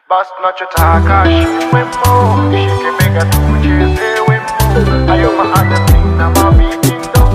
basi tunachotaka shiwemo, nishike bega tucheze wemo, hayo maadhi na mavitindo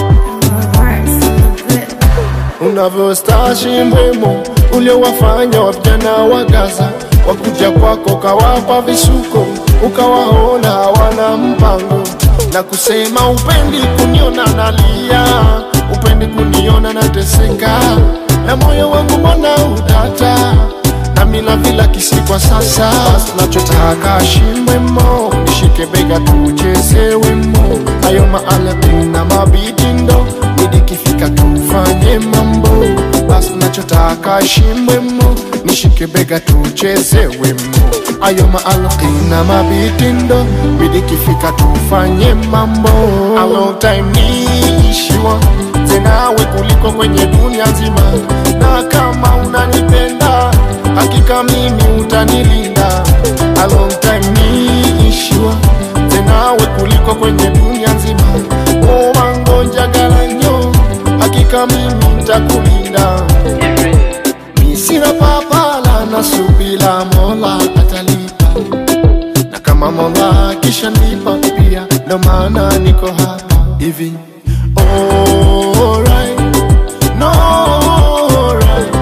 unavyostashi mbwemo uliowafanya wavijana wa Gaza wakuja kwako kawapa visuko ukawaona hawana mpango na kusema upendi kuniona nalia upendi kuniona nateseka na moyo wangu mbona udata nami na vila kisi kwa sasa basi nachotaka shimbwemo nishike bega tucheze wemo hayo maalabi na mabitindo midikifika tufanye mambo basi nachotaka shimbwemo nishike bega tucheze wemo ayo maalqi na mabitindo midikifika tufanye mambo A long time niishiwa tenawe kuliko kwenye dunia nzima na kama unanipenda hakika mimi utanilinda A long time niishiwa tenawe kuliko kwenye dunia nzima owangonjagalanyo hakika mimi ntakulinda misina papala na subila mola atalipa na kama mola kisha nipa pia ndo maana niko hapa hivi Alright, no, alright,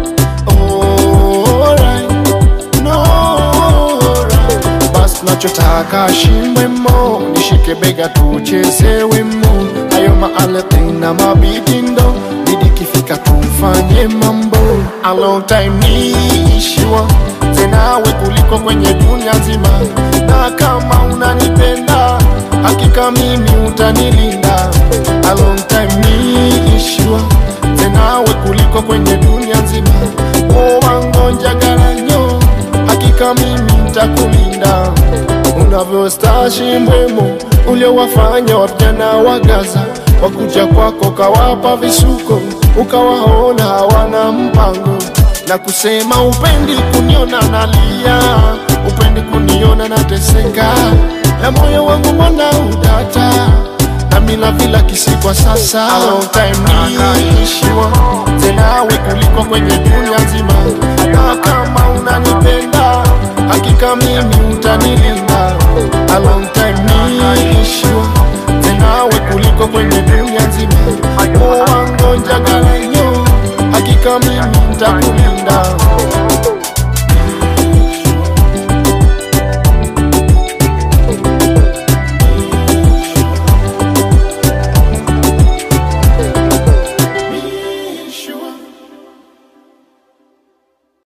alright, no, alright. Basi nachotaka shimbwemo nishike bega tucheze wemo hayo maalati na mabitindo bidikifika tufanye mambo A long time niishiwa tenawe kuliko kwenye dunia nzima na kama unanipenda hakika mimi utanilinda A long time niishiwa tenawe kuliko kwenye dunia nzima owangonjagalanyo hakika mimi ntakulinda unavyostashi mbwemo uliowafanya wavijana wa Gaza wakuja kwako kawapa visuko ukawaona hawana mpango na kusema upendi kuniona nalia upendi kuniona nateseka na moyo wangu mbona udata nami na vila kisi kwa sasa A long time niishiwa tenawe kuliko kwenye dunia nzima na kama unanipenda hakika mimi utanilinda A long time niishiwa tenawe kuliko kwenye dunia nzima owangonjagalanyo hakika mimi ntakulinda